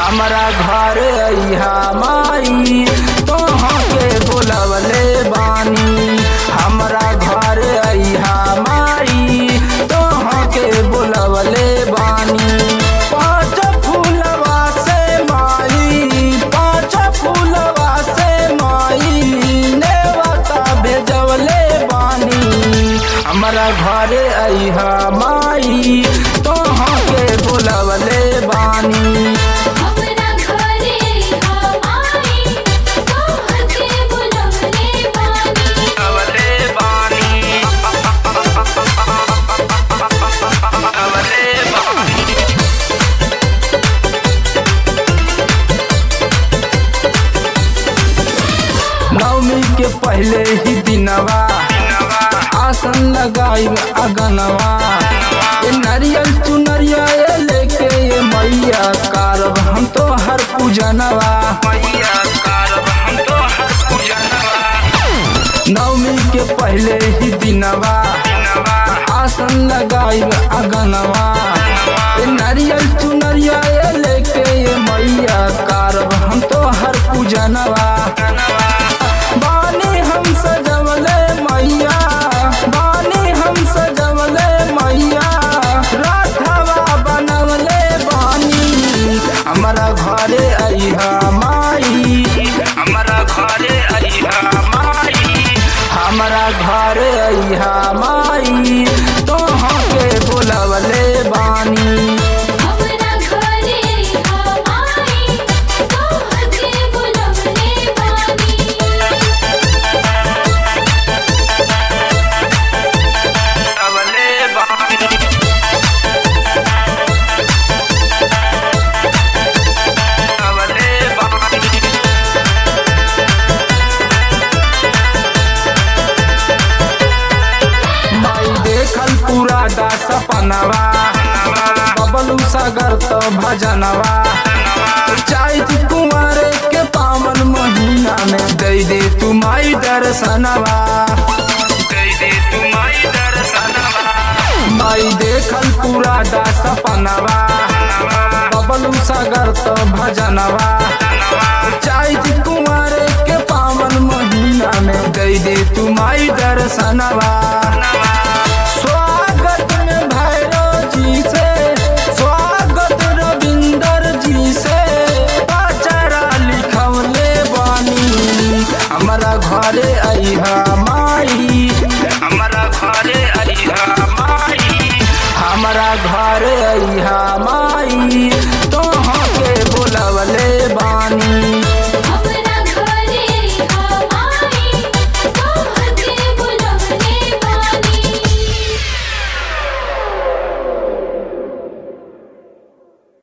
हमरा घर अइहा माई तोहाँ के बुलवले बानी हमरा घर अइहा माई तोहाँ के बुलवले बानी पाँच फूलवा से माई पाँच फूलवा से माई नेवता भेजवले बानी हमरा घर अइहा माई तोहाँ के बुलवले बानी हमरा घरे हमारी तोहर के बुलवले बानी बुलवले बानी बुलवले बानी नवमी के पहले ही दिनवा आसन लगाई अगनवा ये नारियल चुनरिया ये लेके ये मैया कारब हम तो हर पूजनवा मैया कारब हम तो हर पूजनवा नवमी के पहले ही दिनवा आसन लगाई अगनवा ये नारियल चुनरिया ये लेके ये मैया कारब हम तो हर पूजनवा बानी हम सजवले मैया बानी हम सजवले मैया राधवा बनवले बानी हमरा घरे अइहा माई हमरा घरे अइहा माई हमरा घरे अइहा माई तोहाँ के बुलवले बानी हमरा घरे हमारी तोहर के बुलवले बानी बुलवले बानी बुलवले बानी माई देखल पूरा दा सपनवा बबलू सागर तो भजनवा चाहत कुंवर के पावन महीना में दे दे तू माई दर्शनवा दे दे तू माई दर्शनवा माई देखल पूरा दा सपनवा बबलू सागर तो भजनवा चाहत कुंवर के पावन महीना में दे दे तू माई दर्शनवा